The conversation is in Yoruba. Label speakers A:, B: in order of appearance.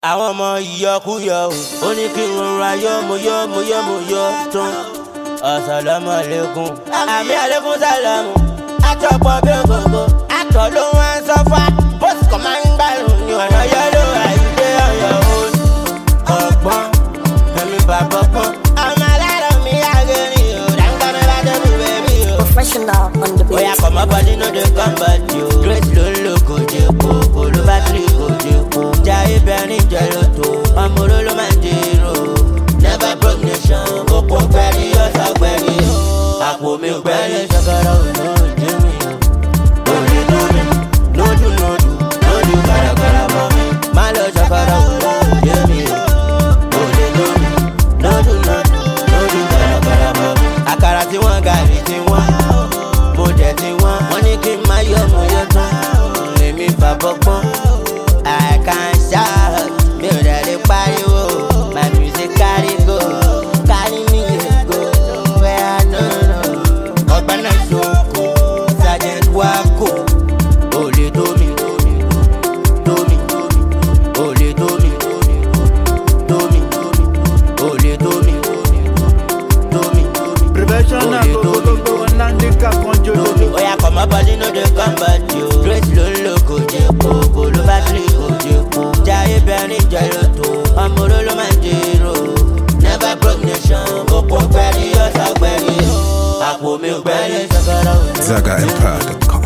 A: àwọn ọmọ ìyọkúyọ o ó ní kí n rọra yọ mo yọ mo yọ mo yọ tán ọ̀sálàmù àlékún àmì àlékún sálàmù àtọ̀pọ̀ bí ògógó àtọ̀ ló wá ń sọ́fà bóṣù kan máa ń gbàrún ní ọ̀nà yẹ́lò àìdé ọ̀yọ́ òní ọ̀gbọ́n ẹ̀mí bàbá pọ́n ọmọ alárọ̀ mi àgẹ̀rìn o dáńgbà mi bá débi bẹ́ẹ̀bí o.
B: Professional on the beat.
A: Oya come up body no dey come back yo. Grace ló ń lo kòjèpo, kòló bátìrì kòjèpo. Jaiye bẹ̀rin jẹ lóto, ọmọ oró ló máa ń dèrò. Never broke nation, òpó gbẹ̀rí ọ̀sà gbẹ̀rí o. Àpò mi gbẹ̀rí ṣàkàrà òjò òjò mi o. Òde tó mi, lójú lójú, lójú gbàràgbàrà bọ̀ mi. Má lọ ṣàkàrà òjò òjò mi o. Òde tó mi, lójú lójú, lójú gbàràgbàrà bọ̀ mi. Àkàrà tí wọ́n gàrí tí wọ́n mo dẹ̀ ti wọ́n. wọ́n ní kí n má yọ mo yọ tán. èmi fàbọ̀ pọ́n. I can shout mi ò dẹ̀ lè pariwo. my music carry go carry me go where I no know. ọgbà náà ṣoko sergeant wako. olè tó mi tó mi olè tó mi tó mi olè tó mi tó mi.
C: Prevention na
A: Olè tó
C: gbogbo
A: mi.
C: gbogbo nandika kan jolo.
A: Oya come up body no dey come back yo. Grace ló ń lo kòjèpo, kòló bátìrì kòjèpo. Jaiye bẹ̀rin jẹ lóto, ọmọ oró ló máa ń dèrò. Never broke nation, òpó gbẹ̀rí ọ̀sà gbẹ̀rí o. Àpò mi gbẹ̀rí ṣàkàrà òjò.
D: ZagaEmpire.com.